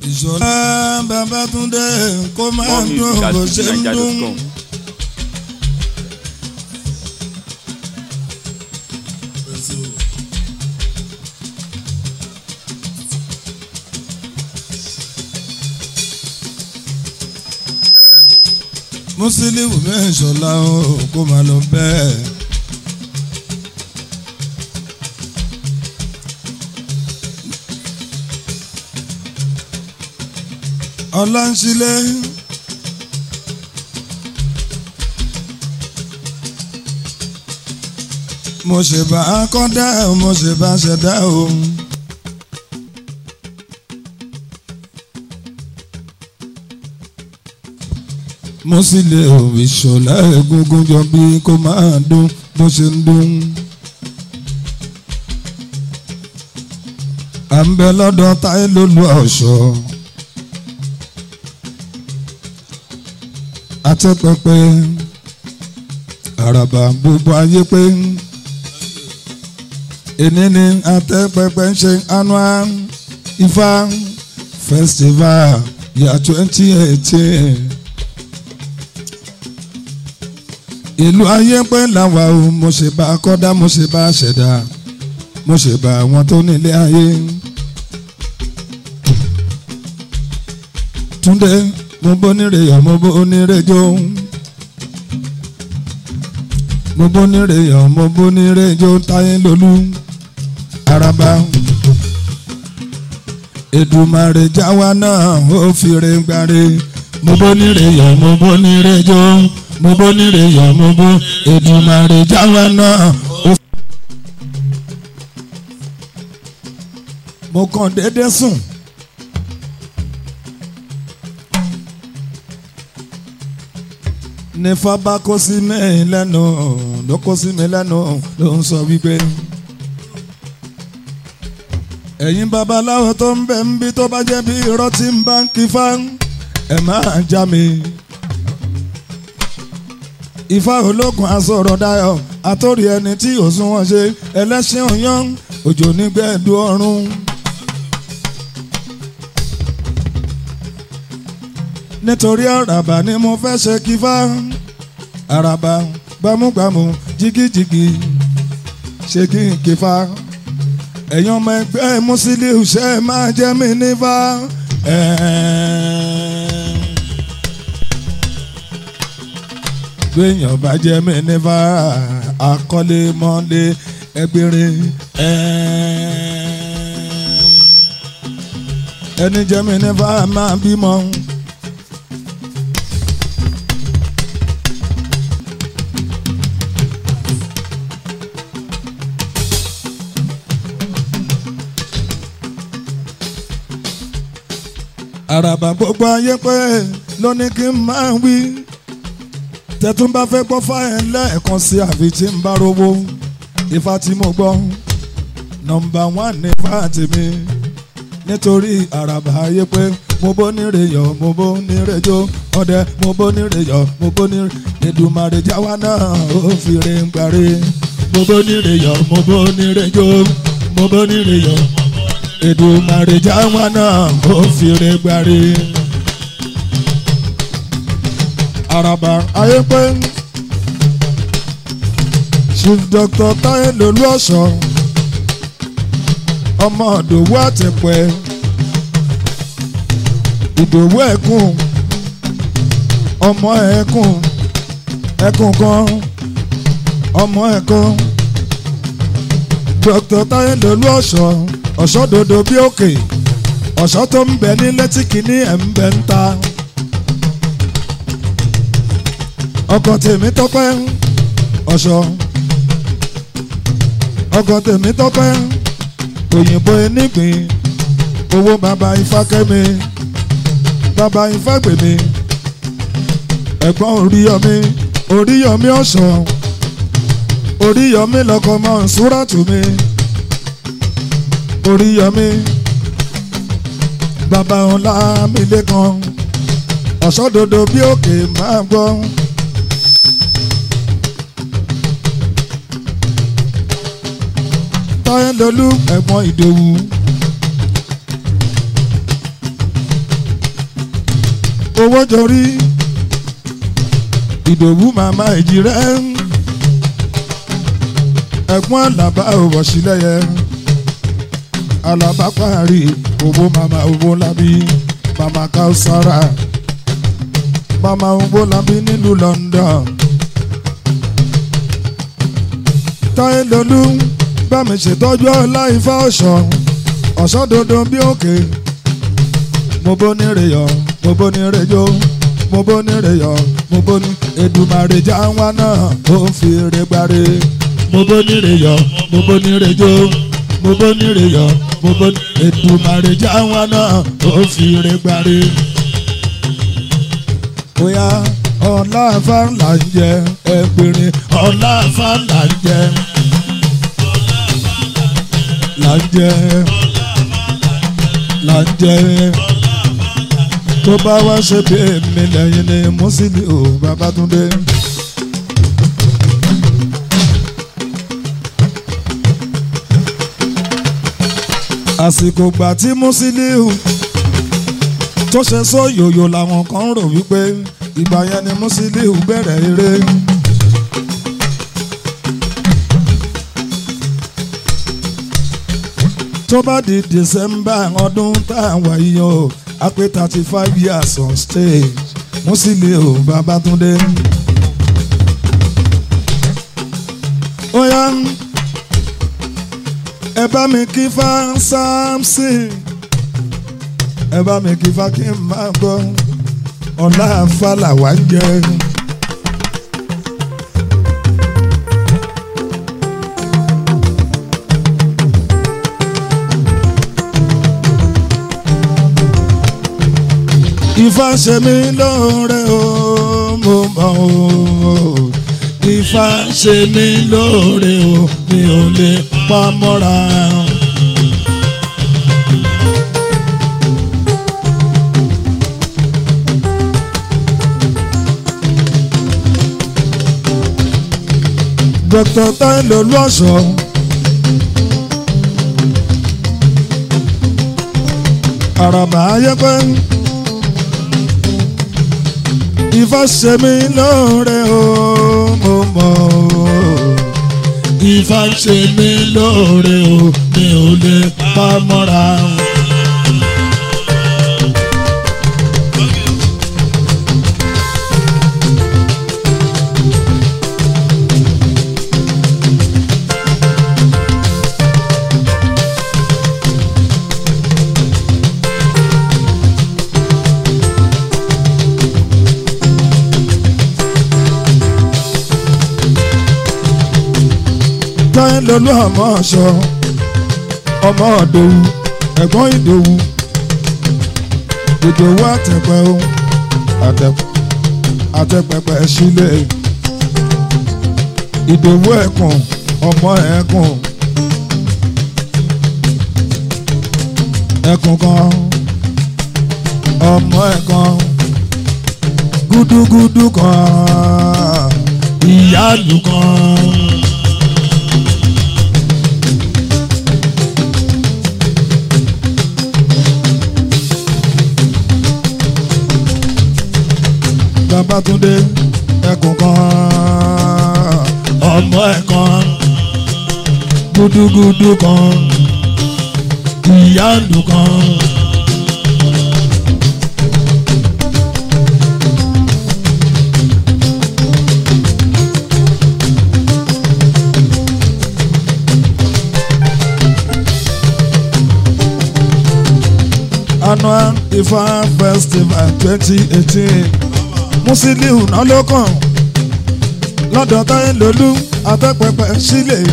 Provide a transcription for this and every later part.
ìṣọ̀lá Babátúndé kó máa More dún music at bó ṣe ń dún. fujininja.com. Musiliu mẹ́ṣọ̀lá o kó máa lọ bẹ́ẹ̀. Ọláńsílẹ̀ mo ṣe bá a kọ́ dá o mo ṣe bá a ṣẹ̀dá o. mo sì lè òwe ṣọlá egungun jọ bí kó máa dún bó ṣe ń dún. à ń bẹ lọ́dọ̀ táyé lólu ọ̀ṣọ́. àtẹ́pẹpẹ àràbà gbogbo ayé pé èní ni àtẹ́pẹpẹ ń ṣe annual ifá festival year twenty eighteen. ìlú ayé pé làwa o mo ṣe bá a kọ́dá mo ṣe bá a ṣẹ̀dá mo ṣe bá àwọn tó nílé ayé. Túndé mo bó nírè yọ̀ mo bó nírè jó mo bó nírè yọ̀ mo bó nírè jó táyé lólú araba Èdùmàrè jáwa náà ó fi re gbáre mo bó nírè yọ̀ mo bó nírè jó mo bó nírè yọ̀ mo bó Èdùmàrè jáwa náà ó. mo kàn déédéé sùn. ní fábá kó sí mi lẹ́nu ló kó sí mi lẹ́nu ló ń sọ wípé. ẹ̀yin babaláwo tó ń bẹ̀ ń bí tó bá jẹ́ bí irọ́ tí ń bá ń kí fá ẹ̀ máa já mi. Ifá ológun asọ̀rọ̀ dayọ̀ àtòrí ẹni tí òsùn wọn ṣe ẹlẹ́sìn òyàn òjò nígbẹ̀ẹ́dù ọ̀run. nítorí àràbà ni mo fẹ́ ṣe kífá àràbà gbámúgbámú jigijigi ṣe kí n kífá ẹ̀yin ọmọ ẹgbẹ́ Musiliu ṣe máa jẹ́ mi nífá. gbẹ̀yàn bá jẹ́ mi nífá àkọlé mọ́lé ẹgbẹ̀rin ẹni jẹ́ mi nífá máa bímọ. àràbà gbogbo ayé pé ló ní kí n máa wí tẹ̀tún bá fẹ́ gbọ́ fáyẹn lẹ́ẹ̀kan sí àfi tí ń bá rówó ifá tí mo gbọ́ nọ́mbà wán ní ifá tèmi nítorí àràbà ayé pé mo bó nírè yọ̀ mo bó nírè jó ọdẹ mo bó nírè yọ̀ mo bó nírè Èdùmàrè jáwa náà ó fi re ń parí mo bó nírè yọ̀ mo bó nírè jó mo bó nírè yọ̀ Èdùmàrè jáwa náà ó fi re gbárí. Àràbà ayé pé Chief Dr. Táyé lolú ọ̀ṣọ́ ọmọ ìdòwú àtẹ̀pẹ́ ìdòwú ẹ̀kún ọmọ ẹ̀kún ẹ̀kún kan ọmọ ẹ̀kún Dr. Táyé lolú ọ̀ṣọ́ ọ̀ṣọ́ dodo bí òkè ọ̀ṣọ́ tó ń bẹ ní létí kìíní ẹ̀ ń bẹ ń ta. ọkọ̀ tèmi tọ́pẹ́ ọ̀ṣọ́ ọkọ̀ tèmi tọ́pẹ́ òyìnbó enígbìn owó bàbá ifákẹ́mi bàbá ifágbèmí ẹ̀gbọ́n oríyọmí oríyọmí ọ̀ṣọ́ oríyọmí lọkọ mọ́ nsúrátù mi oríyọmí bàbá ọlá mi lẹ́kan ọ̀ṣọ́dodo bí òkè máa gbọ́. táyẹ̀lólú ẹ̀gbọ́n ìdòwú owó jorí ìdòwú màmá èjì rẹ̀ ẹ̀gbọ́n àlàbá òwò sílẹ̀yẹ àlàbá parí owó màmá owó lábí màmá káùsára màmá owó lábí nílùú London táyé lolú bá mi ṣètọ́jú ọlá ifá ọ̀ṣọ́ ọ̀ṣọ́ dandan bí òkè mo bó ní rèyọ mo bó ní rèjọ mo bó ní rèyọ mo bó ní Èdùmàrè já wa náà ó fi rè gbáre mo bó ní rèyọ mo bó ní rèjọ mo bó ní rèyọ mo bó ní Èdùmàrè já wa náà ó fi rè gbáre. bóyá ọlá afá là ń jẹ ẹgbẹ̀rin ọlá afá là ń jẹ là ń jẹ là ń jẹ tó bá wá ṣe bí èmi lẹ́yìn ni Musiliu ò Babátúndé. àsìkò gbà tí Musiliu tó ṣe sóyòyò làwọn kan rò wípé ìgbà yẹn ni Musiliu bẹ̀rẹ̀ eré. tó bá di December ọdún tá a wà yìí o a pé thirty five years on stage Musiliu Babátúndé. ó yá ẹ bá mi kí fá Samson ẹ bá mi kí fá kí n máa gbọ́ ọ̀la àfàlà wá ń jẹ. Ifá ṣe mí lóore o mo mọ̀ o Ifá ṣe mí lóore o mi ò lè pa mọ́ra. Dr. Tailo Olúọ̀ṣọ́ àràbà ayẹ́pẹ́ Ifá ṣe mí lóore o mo mọ̀ o Ifá ṣe mí lóore o mi ò lè pa mọ́ra. táyé lolú ọmọ ọ̀ṣọ́ ọmọ ọ̀dọ́wù ẹ̀gbọ́n ìdòwù ìdòwù àtẹ̀pẹ́ o àtẹ̀pẹ̀pẹ̀ sílẹ̀ ìdòwù ẹ̀kùn ọmọ ẹ̀kùn ẹ̀kùn kan ọmọ ẹ̀kan gúdúgúdú kan ìyáàlú kan. Babátúndé ẹkùn kan ọmọ ẹ̀kan gúdúgúdú kan ìyáàlú kan. annual Ifá festival twenty eighteen Musiliu náà ló kàn lọ́dọ̀ táyé lolú àtẹ́pẹpẹ sílẹ̀.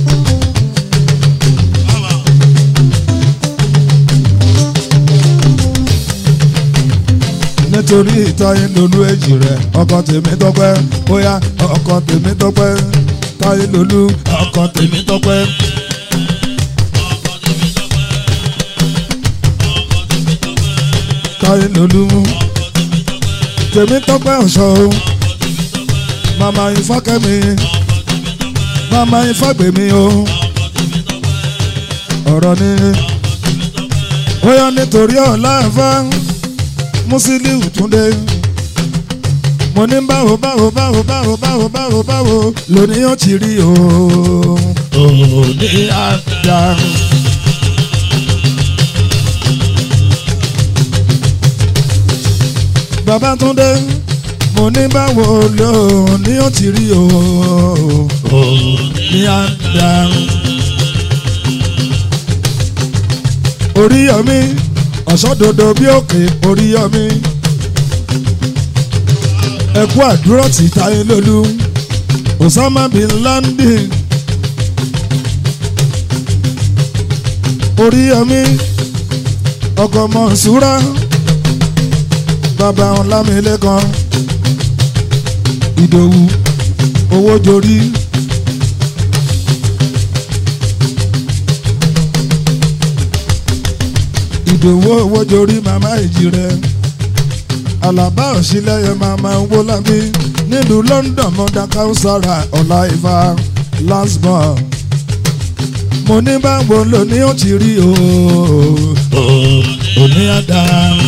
nítorí táyé lolú èjì rẹ̀ ọkọ tèmi tọ́pẹ́ bóyá ọkọ tèmi tọ́pẹ́ táyé lolú ọkọ tèmi tọ́pẹ́. táyé lolú tèmi tọ́pẹ́ ọ̀ṣọ́ o màmá ìfọ́kẹ́mi màmá ìfọ́gbèmí o ọ̀rọ̀ ni ó yọ nítorí ọ̀la ẹ̀fọ́ Musiliu Túndé mo ní báwo báwo báwo báwo báwo báwo báwo lóní ó ti rí o òní àdá. Babátúndé mo ní báwo lóní ó ti rí o òní àdá. Oríyọmí ọ̀ṣọ́dodo bí òkè Oríyọmí ẹkú àdúrà tí táyé lólú Osama bin Laden Oríyọmí ọkọ Mọ̀nsúrà bàbá Ọlámilékan Ìdòwú owó jorí. Ìdòwú owó jorí màmá ìjì rẹ̀ alaba òsínlẹ̀yẹ màmá owó lábí nílùú London mọ́dá káwùsára ọ̀la ìfà lasbon mo ní báwo ló ní ó ti rí o òní àdá.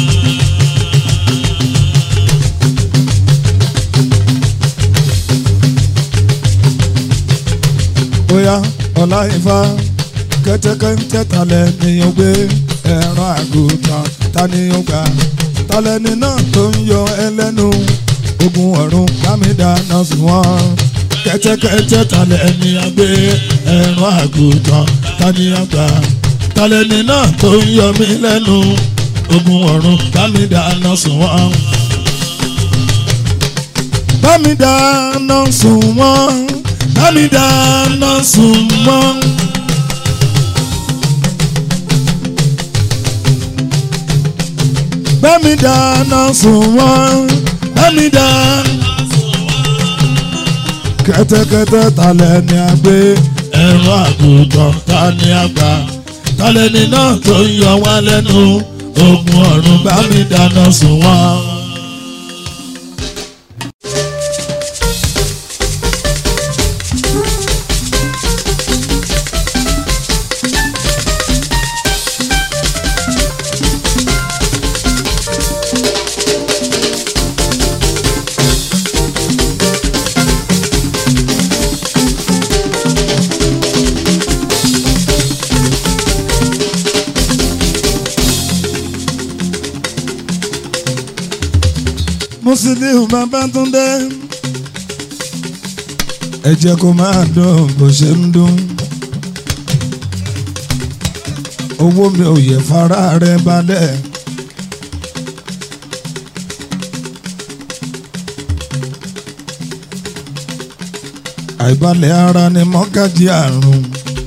bóyá ọ̀la ìfà kẹ́tẹ́kẹ́tẹ́ talẹ̀ nìyẹn gbé ẹ̀rọ àgùntàn ta ni ó gbà talẹ́ni náà tó ń yọ ẹlẹ́nu ogun ọ̀run bámidá náà sùn wọ́n kẹ́tẹ́kẹ́tẹ́ talẹ́ni agbé ẹ̀rọ àgùntàn tani àgbà talẹ́ni náà tó ń yọ mí lẹ́nu ogun ọ̀run bámidá náà sùn wọ́n. bámidá náà sùn wọ́n bámidá náà sùn wọ́n. bẹ́mi dáná sùn wọ́n bẹ́mi dáná sùn wọ́n. kẹ́tẹ́kẹ́tẹ́ talẹ̀ ni a gbé ẹ̀rọ àgùntàn ta ni a gbà talẹ̀ ni náà tó ń yọ wá lẹ́nu ogun ọ̀run bẹ́mi dáná sùn wọ́n. Musiliu Babátúndé ẹ jẹ́ kó máa dùn bó ṣe ń dùn owó mi ò yẹ fara rẹ balẹ̀. àìbalẹ̀ ara ni mọ́gájí àrùn.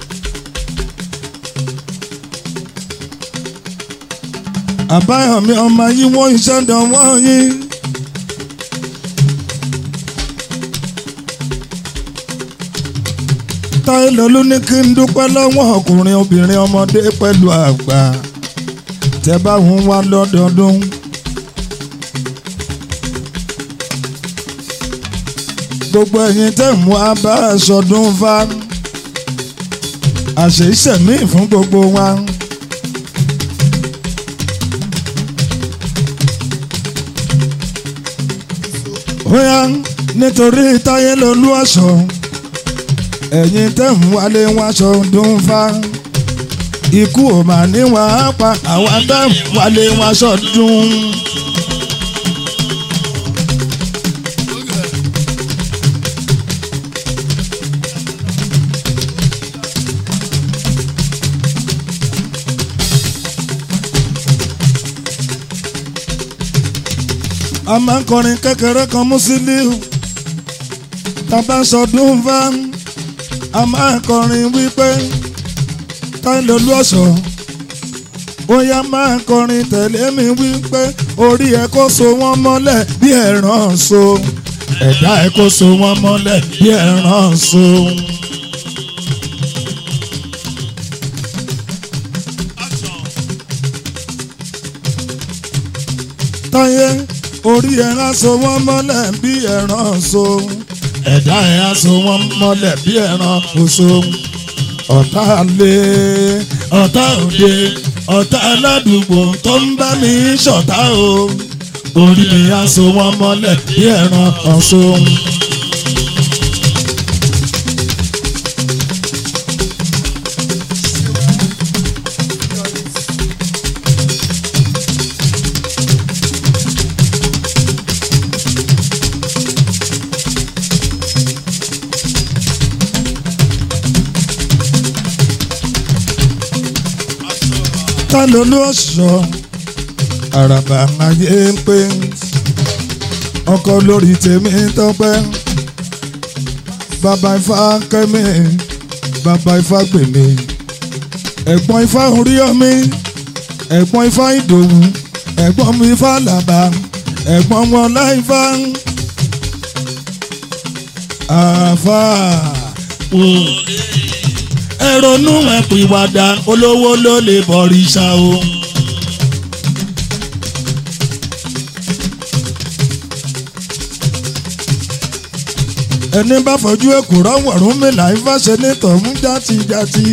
àbáyọ̀mí ọmọ yìí wọ́n iṣẹ́ dánwọ́ yín. táìlólú ní kí n dúpẹ́ lọ́wọ́ ọkùnrin obìnrin ọmọdé pẹ̀lú àgbà tẹ́ bá ń wá lọ́dọọdún. gbogbo ẹ̀yin tẹ́ ń wá bá aṣọdún fa àṣẹ ìṣẹ̀mí fún gbogbo wa. bóyá nítorí táyé lolú aṣọ ẹ̀yin tẹ́ ń wálé wáṣọ dún fa ikú ò mà ní wàá pa àwa tẹ́ ń wálé wáṣọ dún. a máa ń kọrin kékeré kan Musiliu tàbá sọdún fa a máa ń kọrin wípé táìlólú ọ̀ṣọ́ bóyá máa ń kọrin tẹ̀lé mi wípé orí ẹ kó so wọ́n mọ́lẹ̀ bí ẹ̀ràn so ẹ̀dá ẹ kó so wọ́n mọ́lẹ̀ bí ẹ̀ràn so. táyé orí ẹ á so wọ́n mọ́lẹ̀ bí ẹ̀ràn so ẹ̀dá ẹ á so wọ́n mọ́lẹ̀ bí ẹ̀ràn oṣù ọ̀tá lé ọ̀tá òde ọ̀tá aládùúgbò tó ń bá mi ṣọ̀tá o orí mi á so wọ́n mọ́lẹ̀ bí ẹran ọ̀ṣun. ta ló ló sọ àràbà ayé ń pé ọkọ lórí tèmi tọpẹ́ bàbá ifá kẹ́mi bàbá ifá gbèmí ẹ̀gbọ́n ifá orí ọmí ẹ̀gbọ́n ifá ìdòwú ẹ̀gbọ́n mi ifá làbà ẹ̀gbọ́n wọn láìfá àfà ẹ ronú ẹ pìwàdà olówó ló lè bọ̀rìṣà o. ẹni bá fojú èkùrọ́ wọ̀rún mi láì fàṣẹ ní tọ̀hún játijàti.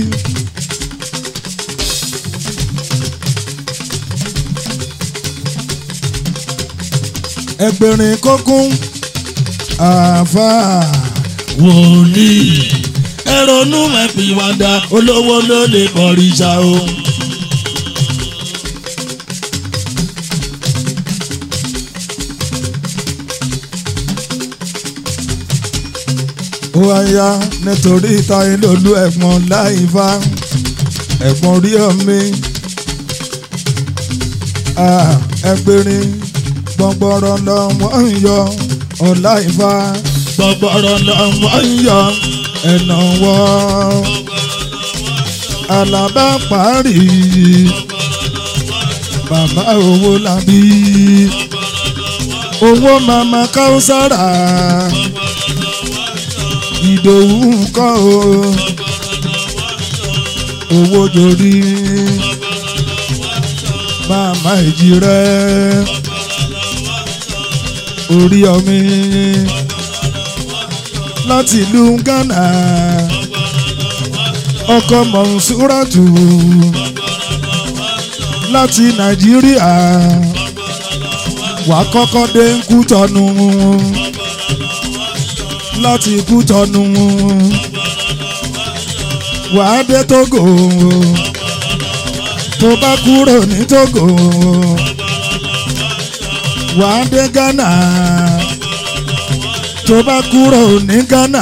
ẹgbẹ̀rin kókún àáfàá wòlíì ẹ ronú ẹ pìwàdà olówó ló lè bọ̀rìṣà o. ó wáyá nítorí táyé lòlú ẹ̀gbọ́n láìfá ẹ̀gbọ́n rí ọmí ẹgbẹ̀rin gbọ̀ngbọ̀rọ̀ lọ́wọ́ ń yọ ọ̀la ìfá gbọ̀ngbọ̀rọ̀ lọ́wọ́ ń yọ ẹ̀nà wọ́ alábá parí bàbá owó làbí owó màmá káwùsára ìdòwú kọ́ o owó jorí màmá èjì rẹ orí ọmí láti ìlú Ghana ọkọ mọ̀nsúràtù láti Nàìjíríà wà kọ́kọ́ dé Kútọ́nù láti Kútọ́nù wà á dé Tógò tó bá kúrò ní Tógò wà á dé Ghana tó bá kúrò ní Ghana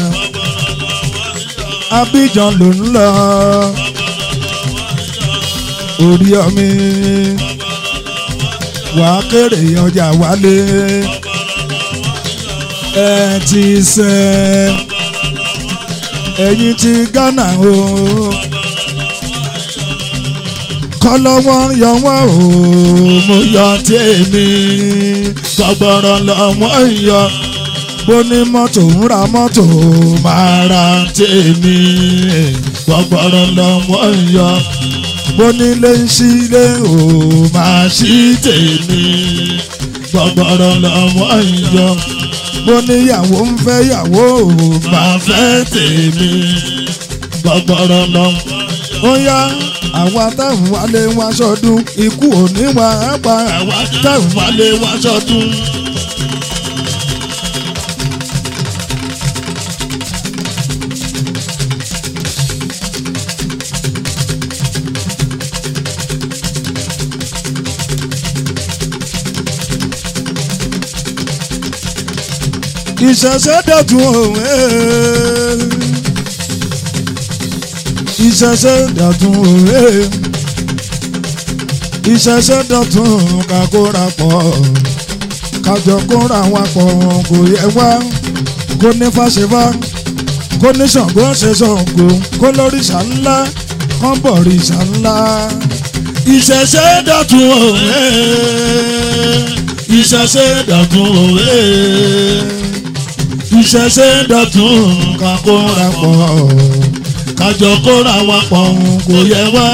Abidjan ló ń lọ orí ọmí wà á kéré ọjà wálé ẹ ti sẹ ẹ̀yin ti Ghana o kọlọ́wọ́ yọ wọ́n o mo yọ tèmi gbọ̀gbọ̀rọ̀ lọ́wọ́ yọ bó ní mọ́tò ń ra mọ́tò máa ra tèmi gbọ̀gbọ̀rọ̀ lọ́wọ́ yọ bó nílé ń sílé o máa ṣí tèmi gbọ̀gbọ̀rọ̀ lọ́wọ́ yọ bó níyàwó ń fẹ́ yàwó o máa fẹ́ tèmi gbọ̀gbọ̀rọ̀ lọ́wọ́ ó yá àwa táwọn wálé wá sọdún ikú òní wà á pa àwa táwọn wálé wá sọdún. ìṣẹ̀ṣẹ̀ dọ̀tun òwe ìṣẹ̀ṣẹ̀ dọ̀tun òwe ìṣẹ̀ṣẹ̀ dọ̀tun kakóra pọ̀ kájọ kóra wa pọ̀ kò yẹ wá kó ní fàṣẹfà kó ní Ṣàngó ṣe Ṣàngó kó lóríṣà ńlá kán bọ̀rìṣà ńlá ìṣẹ̀ṣẹ̀ dọ̀tun òwe ìṣẹ̀ṣẹ̀ dọ̀tun òwe ìṣẹ̀ṣẹ̀ dọ̀tun kakóra pọ̀ kájọ kóra wa pọ̀ kò yẹ wá.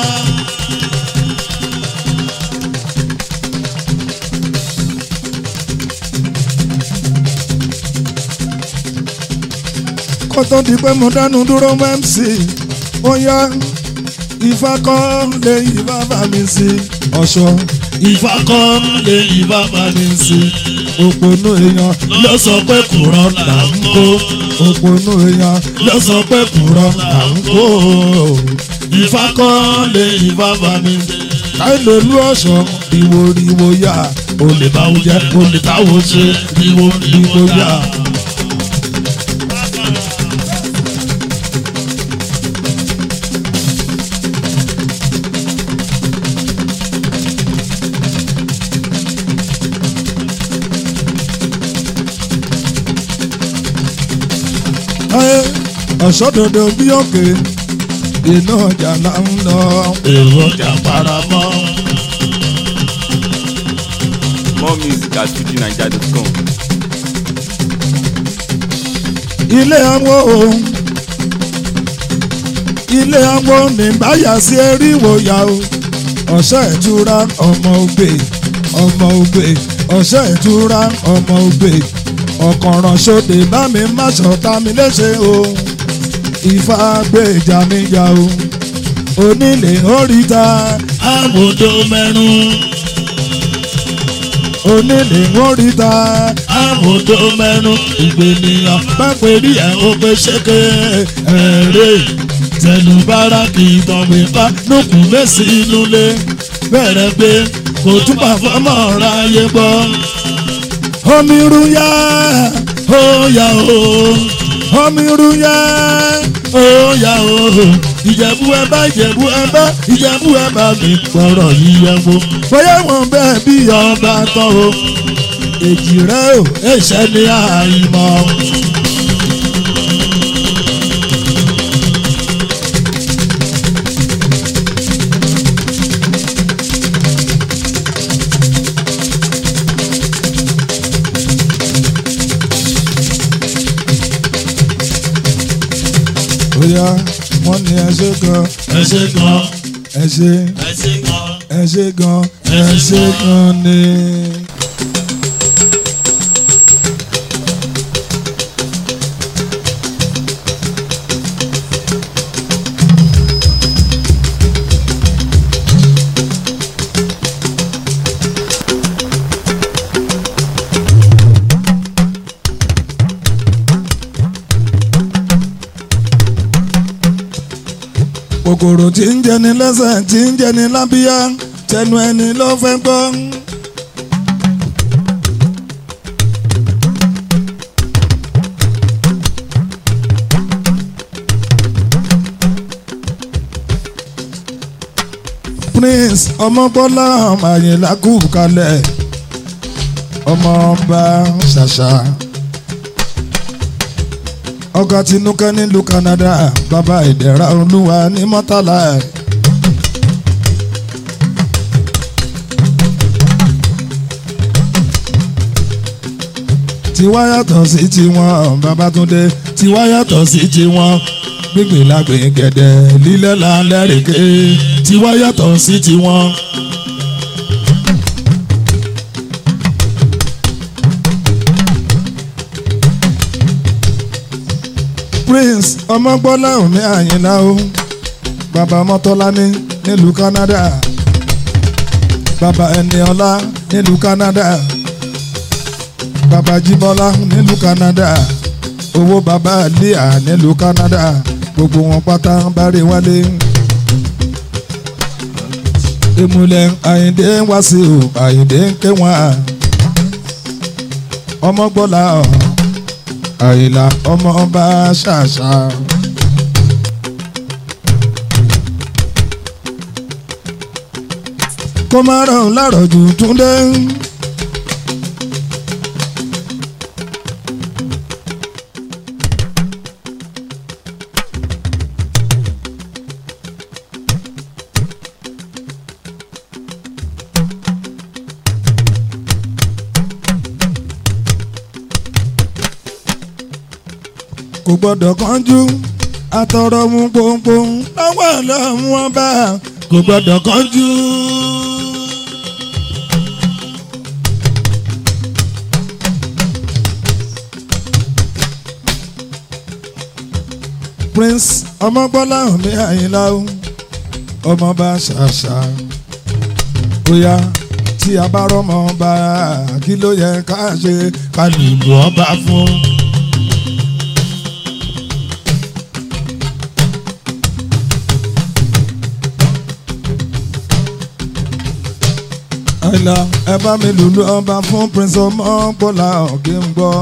kó tó di pé mo dánu dúró mc ó yá ifá kọ́ lẹ́yìn bàbá mi sí ọ̀ṣọ́ Ifá kọ́ lè Ifá bá mi sí. Òpònú èèyàn ló sọ pé kùrọ̀ là ń kó. Òpònú èèyàn ló sọ pé kùrọ̀ là ń kó. Ifá kọ́ lè Ifá bá mi sí. Káìlò olú ọ̀ṣọ́ ìwò ìwò yá. Olè báwo jẹ́ olè táwo ṣe ìwò ìwò yá. Ayé ọ̀ṣọ́dodo bí òkè iná ọjà là ń lọ. Èrò ọjà paramọ́. More music at fujinaija.com. ilé awo ilé awo ní báyà sí eríwò yá o ọ̀sẹ̀ ìtura ọmọ ògbè ọmọ ògbè ọ̀sẹ̀ ìtura ọmọ ògbè ọ̀kànràn sóde bá mi má ṣọ̀tá mi léṣe o ìfà gbèjà níjà o onílé oríta àbòdó mẹ́rún onílé oríta àbòdó mẹ́rún ìgbènìyàn pápẹ́ rí ẹ̀ ó pé ṣéke ẹ̀rẹ́ tẹnubára kì í tọ̀wé bá nùkùn mẹ́sì inú lé bẹ̀rẹ̀ pé kò túbà fọmọ́ ra yé gbọ́. omi ruya ó yà ó omi ruya ó yà ó ìjẹ̀bú ẹ bá ìjẹ̀bú ẹ bá ìjẹ̀bú ẹ bá mi gbọ́rọ̀ yíyẹ wo bóyá wọn bẹ́ẹ̀ bí ọba tán o èjì rẹ ò èṣẹ́ ní àìmọ̀. bóyá wọ́n ní ẹ ṣe gan ẹ ṣe gan ẹ ṣe ẹ ṣe gan ẹ ṣe gan ẹ ṣe gan ni. kòkòrò tí ń jẹni lẹ́sẹ̀ tí ń jẹni lábíyá tẹnu ẹni ló fẹ́ gbọ́. prince ọmọbọ́lá àyìnlá kù kalẹ̀ ọmọ ọba ṣàṣà ọgá tinúkẹ́ nílùú Canada bàbá ìdẹ̀ra olúwa ní mọ́tàlá ẹ̀. tiwa yàtọ̀ sí tiwọn Babátúndé tiwa yàtọ̀ sí tiwọn gbígbìn lágbìn gẹ̀dẹ̀ lílẹ̀ là ń lẹ́rìíké tiwa yàtọ̀ sí tiwọn. prince ọmọgbọ́lá òní àyìnlá o bàbá mọ́tọ́lání nílùú Canada bàbá ẹniọlá nílùú Canada bàbá jíbọ́lá nílùú Canada owó bàbá líà nílùú Canada gbogbo wọn pátá bárẹ̀ wálé ìmùlẹ̀ àyìndé wá sí o àyìndé ń ké wọn ọmọgbọ́lá ọ̀ àyìnlá ọmọ ọba ṣàṣà. kó má rọ̀ lárọ̀ jù túndé. kò gbọ́dọ̀ kánjú àtọ̀rọ̀ mú pọ́npọ́n lọ́wọ́ lọ́mú ọba kò gbọ́dọ̀ kánjú. prince ọmọgbọ́lá òní àyìnlá o ọmọọba ṣàṣà óyá tí a bá rọmọ ọba kí ló yẹ ká ṣe ká lùlù ọba fún. àìlà ẹ bá mi lùlù ọba fún prince ọmọ bọ́lá ọ̀gẹ́ ń gbọ́.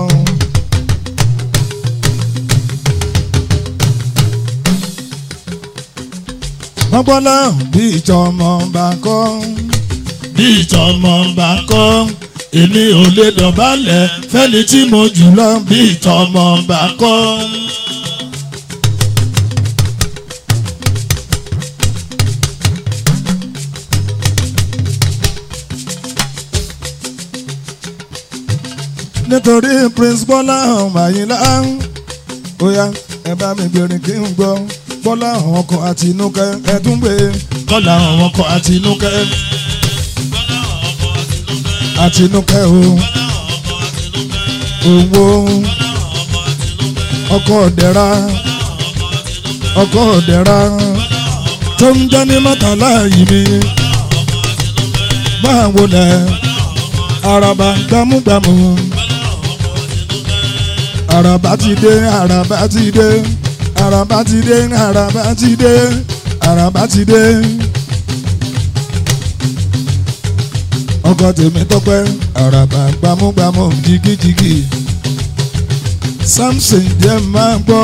wọ́n gbọ́dọ̀ bí ìjọ ọmọ ọba kọ́. bí ìtọ́mọ bá kọ́ èmi ò lè dọ̀bálẹ̀ fẹ́ni tí mo jù lọ bí ìtọ́mọ bá kọ́. nítorí prince bọ́lá ọmọ àyìnlá bóyá ẹ bá mi gbèrè kí n gbọ́ bọ́lá ọkọ̀ àti inúkẹ́ ẹ tún gbé kọ́lá àwọn ọkọ̀ àti inúkẹ́. àti inúkẹ́ o owó ọkọ̀ ọ̀dẹ́ra ọkọ̀ ọ̀dẹ́ra tó ń jẹ́ ní mọ́tàlá yìí mi báwo lẹ̀ araba gbámúgbámú araba ti dé araba ti dé araba ti dé araba ti dé araba ti dé. ọkọ tèmi tọpẹ araba gbámúgbámú jigijigi samson jẹ máa gbọ́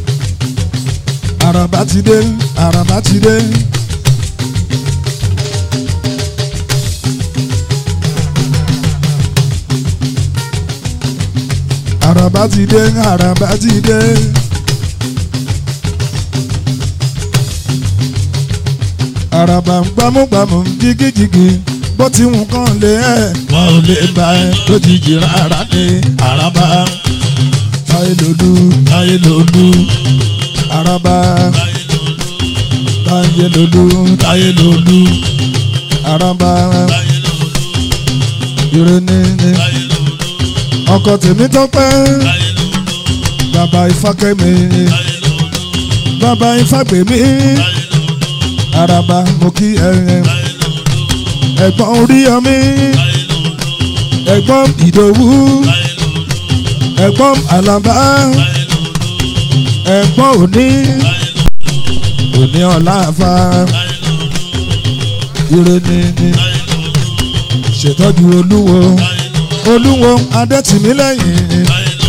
araba ti dé araba ti dé. àràbá ti dé àràbá ti dé. àràbá ń gbámúgbámú jigijigi bó ti wù kán lé ẹ̀. wọn ò lè bá ẹ lójijì rárá ní àràbà táyé lòlú táyé lòlú àràbá táyé lòlú táyé lòlú àràbá ìrẹ́ni ni ọkọ tèmi tọ́pẹ́ bàbá ìfákẹ́mi bàbá ìfágbèmí àràbà mo kí ẹ̀yẹn ẹ̀gbọ́n oríyọmí ẹ̀gbọ́n ìdòwú ẹ̀gbọ́n àlàbá ẹ̀gbọ́n òní òní ọ̀làfà ìrẹ́ni ni ṣètọ́jú olúwo olúwo adẹ́tìmílẹ́yìn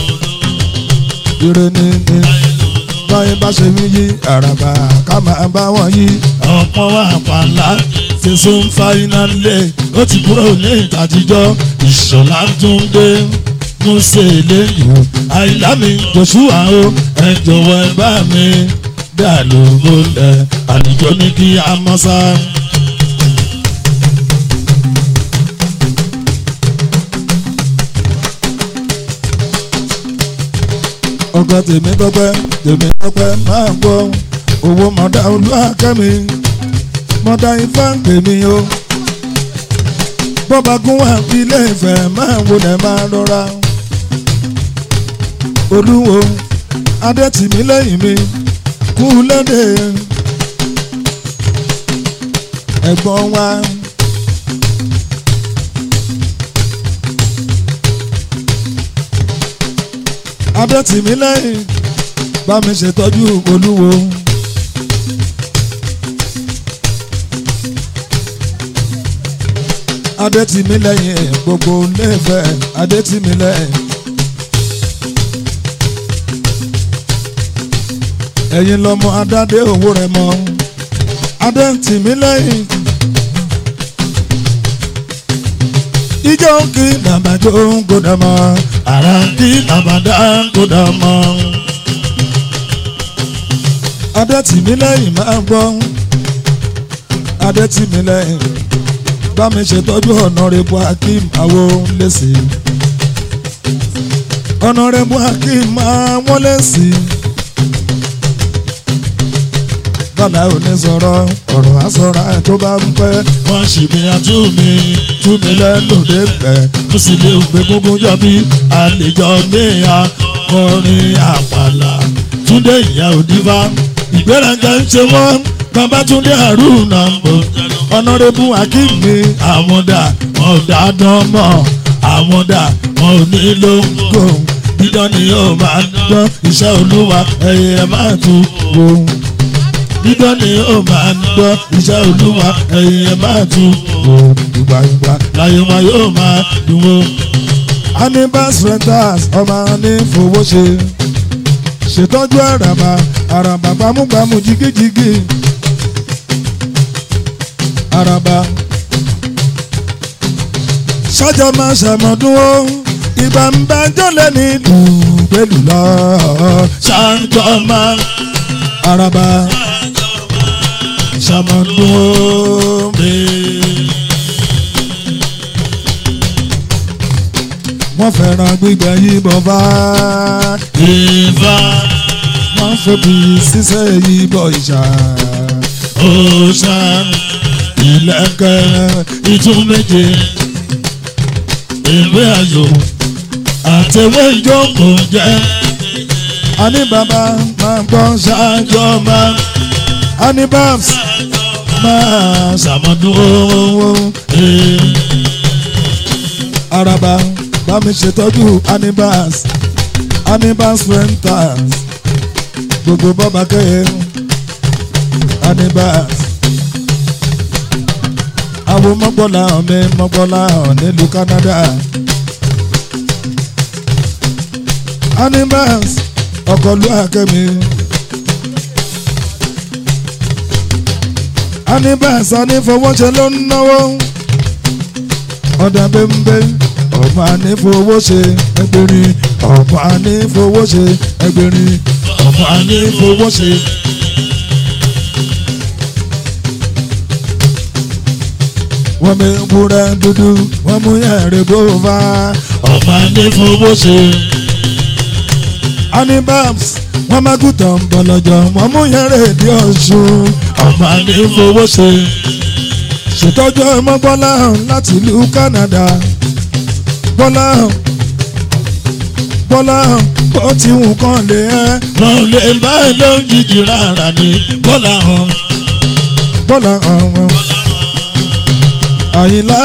ìrẹ́ni ni báyìí bá ṣe mí yí àràbà ká máa bá wọn yí ọ̀pọ̀ wà pàlà fẹsùn fáínálì ó ti kúrò ní ìtàjíjọ́ ìṣọ̀lá tún dé múṣe lẹ́yìn o àìlámi joshua o ẹ jọ̀wọ́ ẹ bá mi dá lóko lẹ̀ àlùjọ ní kí a mọ́ sá. ọkọ tèmi tọpẹ́ tèmi tọpẹ́ máa gbọ́ owó mọ̀dá olúwàkẹ́mi mọ̀dá ifá tèmi o bọ́ba gún wà ilé ìfẹ́ máa wọlé máa rọra olúwo adẹ́tìmí lẹ́yìn mi kú lédè ẹ̀gbọ́n wa. adẹ́tìmí lẹ́yìn bá mi ṣètọ́jú olúwo. adẹ́tìmí lẹ́yìn gbogbo lẹ́fẹ̀ adẹ́tìmí lẹ́yìn. ẹ̀yin lọ́mọ adádé owó rẹ̀ mọ́ adẹ́tìmí lẹ́yìn. ijó kí nàbàjọ́ ń gbọ́dọ̀ mọ́ ara kí nàbàdà kó dà mọ́. adẹ́tìmílẹ́yìn máa ń gbọ́ adẹ́tìmílẹ́yìn bá mi ṣètọ́jú ọ̀nàrẹ́bù akeem àwo lẹ́sì ọ̀nàrẹ́bù akeem àwọn lẹ́sì bàbá ò ní sọ̀rọ̀ ọ̀rọ̀ àsọ̀rọ̀ tó bá ń pẹ́ wọ́n ṣì mí àtú mi tú mi lẹ́nu dé pẹ́ mo sì lè gbé gbogbo jọ bí àlejò níyà kọrin àpàlà túndé ìyá òdìbá ìgbéraga ń ṣe wọ́n babatunde haruna ń bọ̀ ọ̀nà ọ̀nàrẹ́bù akínmi àwọn dà wọn ò dáadán mọ́ àwọn dà wọn ò ní lóńgò dídán ni yóò máa dán iṣẹ́ olúwa ẹ̀yẹ ẹ̀ máa tún wò ó dídán ni yóò máa dán iṣẹ́ olúwa ẹ̀yẹ ẹ̀ máa tún wò ó ìgbà ìgbà láyé wọn yóò máa dùn ó. anibas renters ọmọ ní fowó ṣe ṣètọ́jú àràbà àràbà gbámúgbámú jigijigi àràbà sọ́jà máa ṣàmọ̀dún ó ìgbà ń bá jọ́lẹ̀ ní dùgbẹ́lù lọ ṣáńjọ́ máa àràbà ṣàmọ̀dún ó mi. wọ́n fẹ́ràn gbígbẹ́ yìnbọn bá ìfà wọ́n fẹ́bi ṣiṣẹ́ yìnbọn ìṣà òòṣà ìlẹ̀kẹ̀ ìtún méje ìwé ayò àtẹwé ìjókòó jẹ́ àní bàbá máa gbọ́ ṣáájọ́ máa àní babs máa ṣàmọ́dún owó àràbà bá mi ṣètọ́jú anibas anibas renters gbogbo bọ́ba kẹ́yẹ anibas àwọn mọ́gbọ́lá ọ̀mẹ mọ́gbọ́lá ọ̀ nílùú Canada anibas ọkọlú akẹ́mi anibas anífowóṣe ló ń náwó ọ̀dà bẹ́ńbẹ́ ọ̀pọ̀ anífowóṣe ẹgbẹ̀rin ọ̀pọ̀ anífowóṣe ẹgbẹ̀rin ọ̀pọ̀ ànífowóṣe wọ́n mi wúrẹ́ dúdú wọ́n mú yẹ̀rẹ̀ gbóòfà ọ̀pọ̀ ànífowóṣe anibas wọ́n má gùtàn bọ̀lọ̀jọ̀ wọ́n mú yẹ̀rẹ̀ di ọ̀ṣun ọ̀pọ̀ ànífowóṣe ṣètọ́jú ọmọ bọ́lá hàn láti ìlú Canada bọ́lá hàn bọ́lá hàn bó ti wù kán lé ẹ́ wọn ò lè bá ẹ lójijì rárá ní bọ́lá hàn bọ́lá hàn wọn. àyìnlá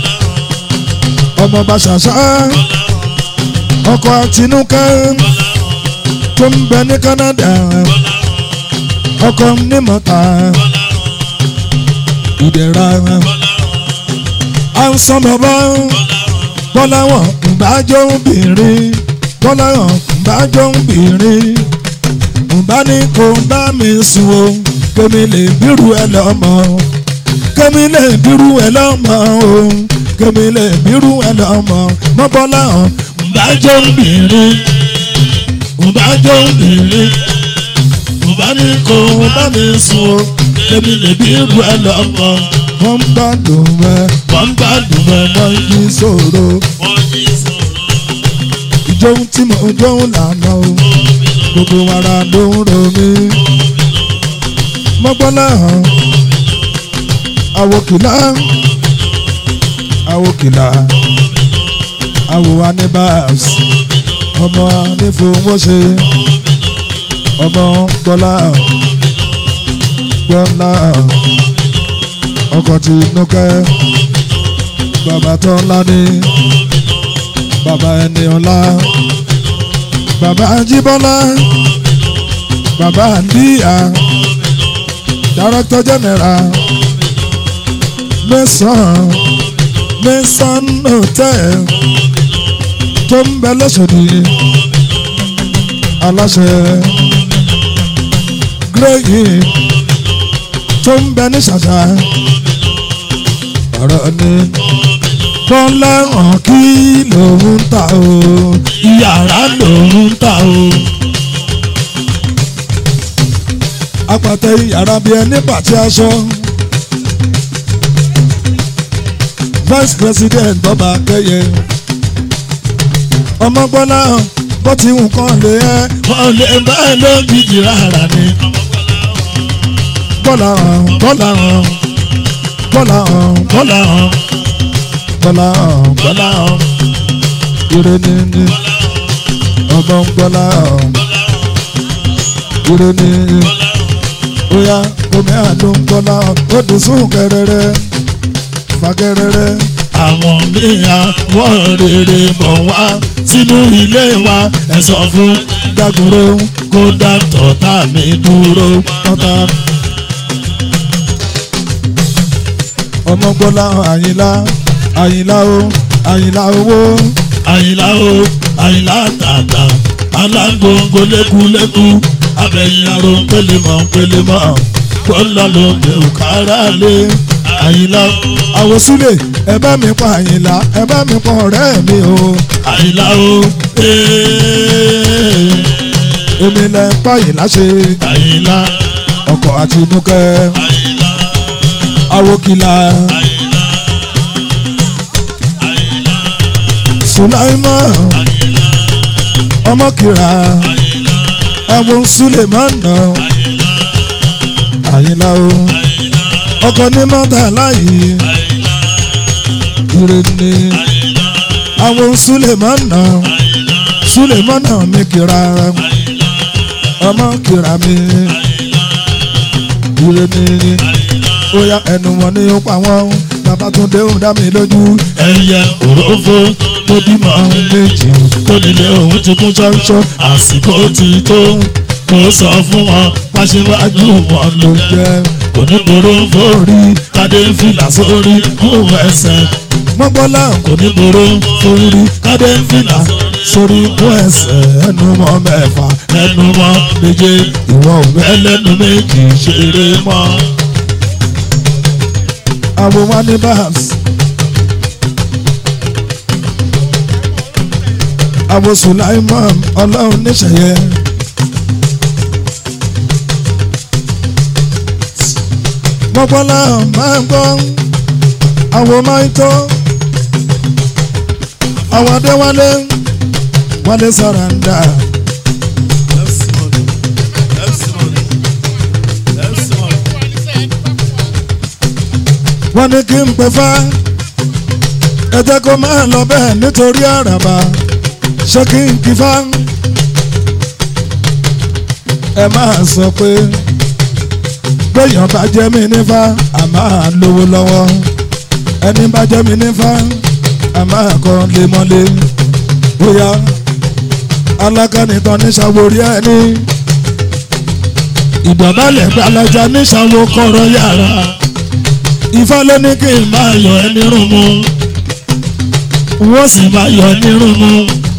ọmọ bàṣàṣà ọkọ̀ àtinúkẹ́ tó ń bẹ ní Canada ọkọ̀ nímọ̀ta ìdẹ̀ra à ń sọ bàbá bọ́lá wọn ǹbájọ́ obìnrin bọ́lá wọn ǹbájọ́ obìnrin ǹbá ní kò bá mi sùn o kémi lè bírú ẹ lọ́mọ kémi lè bírú ẹ lọ́mọ o kémi lè bírú ẹ lọ́mọ mọ́ bọ́lá wọn ǹbájọ́ obìnrin ǹbájọ́ obìnrin ǹbá ní kó bá mi sùn o kémi lè bí irú ẹ lọ́mọ wọ́n ń gbádùn ẹ wọ́n ń gbádùn ẹ mọ́ wọ́n yí sòro wọ́n yí sọ̀rọ̀ ìjọun tí mo jọun lànà o gbogbo ara ló ń ro mí mọ́gbọ́lá hàn àwòkìlá àwòkìlá àwò anibas ọmọ anífowóṣe ọmọ gbọ́lá gbọ́lá ọkọ̀ tí núkẹ́ bàbá tó ńlá ní bàbá ẹni ọlá bàbá ajíbọ́lá bàbá àndíyà director general mẹ́sàn-án mẹ́sàn-án hotel tó ń bẹ lọ́sọ̀dì aláṣẹ gírèyì tó ń bẹ ní ṣàṣà ọ̀rọ̀ ni bọ́lá hàn kí lòun ń ta o yàrá lòún ń ta o apàtẹ yàrá bíi ẹni pàtí aṣọ vice president bọ́ba kẹyẹ ọmọgbọ́lá bó ti hùn kàn lé ẹ́ wọ́n lè bá ẹ lójijì rárá ní bọ́lá hàn bọ́lá hàn bọ́lá hàn bọ́lá hàn bọ́lá hàn bọ́lá hàn ire ní ní ọmọ ń bọ́lá hàn ire ní oya omi àdó ń bọ́lá hàn ó dùn sún kẹrẹrẹ pàkẹ́rẹ́rẹ́ àwọn mìíràn wọ́n rere bọ̀ wá sínú ilé wa ẹ sọ fún dákúrò kó dá tọ̀tà mi dúró tọ́ta. ọmọgbọ́lá àyìnlá àyìnlá o àyìnlá owó àyìnlá o àyìnlá tàtà alágbóngbó lékúlékú abẹ́yìn aró pélémọ̀ pélémọ̀ kọ́lá ló dé òkàrà lé àyìnlá o àwòsílẹ̀ ẹ bá mi pa àyìnlá ẹ bá mi pa ọ̀rẹ́ mi o àyìnlá o ee èmi lẹ ń pa àyìnlá ṣe àyìnlá ọkọ̀ àti inúkẹ́ àyìnlá awokila àyìnlá àyìnlá sulaimon àyìnlá ọmọkìrà àyìnlá ẹ̀wọ̀n sulemana àyìnlá àyìnlá o àyìnlá ọkọ̀ ní mọ́tà láyé àyìnlá ìrèlè àyìnlá àwọn sulemana àyìnlá sulemana mi kìrà àyìnlá ọmọkìrà mi ìrèlè bóyá ẹnu wọn ni ó pa wọn Babátúndé ń dá mi lójú ẹyẹ òrófó tó bímọ méjì tó nílé òun ti kún ṣọ́ṣọ́ àsìkò ti tó kó sọ fún wọn pàṣẹwájú wọn ló jẹ kò ní boró forí kádé fìlà sórí kú ẹsẹ̀ mọ́gbọ́lá kò ní boró forí kádé fìlà sórí kú ẹsẹ̀ ẹnu mọ́ mẹ́fà ẹnu mọ́ méje ìwọ òwe ẹlẹ́nu méjì ṣeré mọ́. àwọn wa ní babs àwọn Sulaiman ọlọ́run níṣẹ̀yẹ. mọ́gbọ́lá máa ń gbọ́ àwọn máa ń tọ́ àwọn adéwálé wálé sàràǹdà wọ́n ní kí n pè fá ẹ jẹ́ kó máa lọ bẹ́ẹ̀ nítorí àràbà ṣé kí n kí fá ẹ máa sọ pé gbẹ̀yàn bá jẹ́ mi nífà a máa lówó lọ́wọ́ ẹni bá jẹ́ mi nífà a máa kọ́ lemọ́lé bóyá alákànnìtàn ní sàwórí ẹni ìdọ̀bálẹ̀ gbalaja níṣàwó kọ̀rọ̀ yàrá ifá ló ní kí n máa yọ ẹ́ nírun mu wọ́n sì máa yọ ẹ́ nírun mu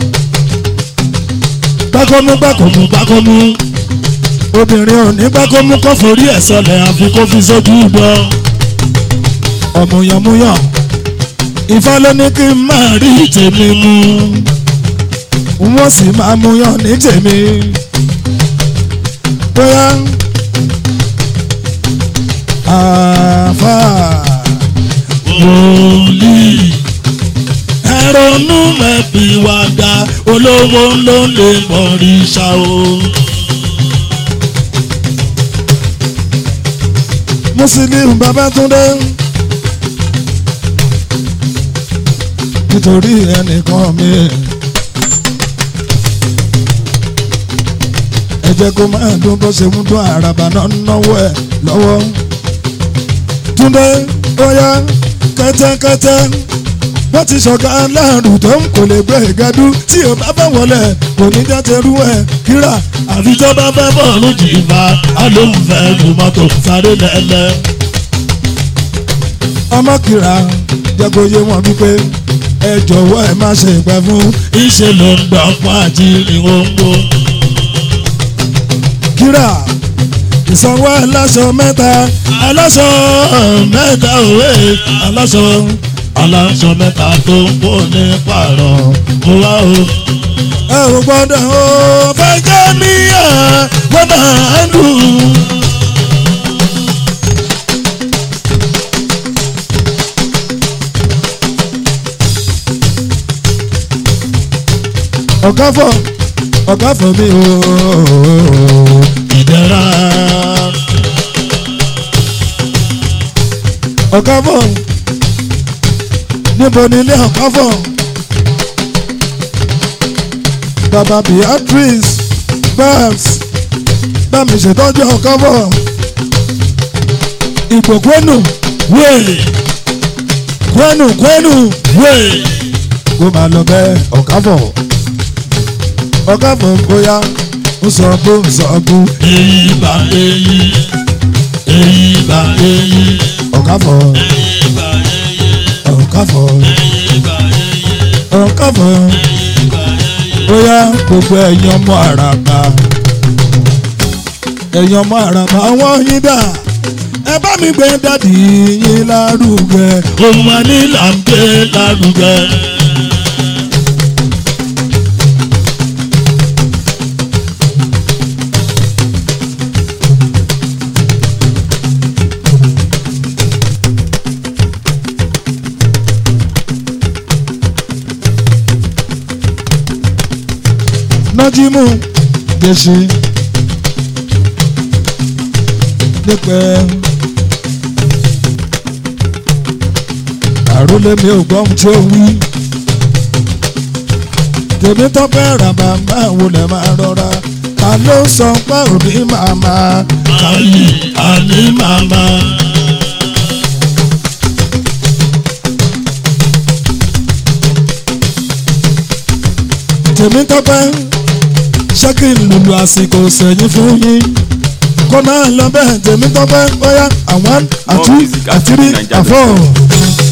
gbákọ́mú gbákọ́mú gbákọ́mú obìnrin ò ní gbákọ́mú kọ́ forí ẹ̀ sọlẹ̀ àfi kó fi sójú gbọ́ ọ̀mùyànmúyàn ifá ló ní kí n máa rí tèmi mu wọ́n sì máa múyàn ní tèmi bóyá àfà wòlíì ẹ̀rọ̀nù mẹ́bí wá dá olówó ló lè mọ̀rìṣà o. Musiliu Babátúndé nítorí ẹnìkan mi ẹ jẹ́ kó máa dún bó ṣe ń dún àràbà náà náwó ẹ̀ lọ́wọ́ Túndé bóyá kẹ́tẹ́kẹ́tẹ́ wọ́n ti ṣọ̀gá aláàrùn tó ń kò lè gbé ìgẹ́dú tí ò bá bá wọlé kò ní jẹ́ tẹrú ẹ̀ kíra àfi tó bá fẹ́ bọ́ọ̀lù jìbá a ló ń fẹ́ lu mọ́tò sáré lẹ́lẹ́. ọmọ kíra jẹ́ kó yé wọn wípé ẹ jọ̀wọ́ ẹ má ṣe ìpẹ́ fún ìṣe ló ń gbọ́ fún àti ìwọ̀ngbò. kíra ìsanwó aláṣọ mẹ́ta aláṣọ mẹ́ta òwe aláṣọ aláṣọ mẹ́ta tó ń bò ní pààrọ̀ mo wá o. ẹ ò gbọ́dọ̀ o fẹ́ jẹ́ níyà wọ́n máa ń dùn. ọ̀gá fọ̀ ọ̀gá fọ̀ mi o ìdẹ́ra ọ̀gá fọ̀ níbo ni ilé ọ̀gá fọ̀ bàbá Beatrice babs bá mi ṣètọ́jú ọ̀gá fọ̀ ìgbòkúnù wéè kwenu kwenu wéè kó máa lọ bẹ́ẹ̀ ọ̀káfọ̀ ọ̀káfọ̀ bóyá ó sọ bó ń sọ bó èyí bá èyí èyí bá èyí ọ̀káfọ̀ ọ̀káfọ̀ ọ̀káfọ̀ bóyá gbogbo ẹ̀yin ọmọ àràbà ẹ̀yin ọmọ àràbà wọ́n yín dà ẹ bá mi gbé dádì yín lárugẹ ohun wa ní là ń gbé lárugẹ. nájímù gbèsè nípẹ́ àrólé mi ò gbọ́n tí ó wí tèmi tọ́pẹ́ ràbà máa wọlé máa rọra ta ló sọ pé òní màmá káyì àní màmá. tèmi tọ́pẹ́ ṣé kí n lùlù àsìkò sẹ́yìn fún yín kó máa lọ bẹ́ẹ̀ tèmi tọ́pẹ́ bóyá àwọn àtú music at àtìrí Nigeria àfọ̀.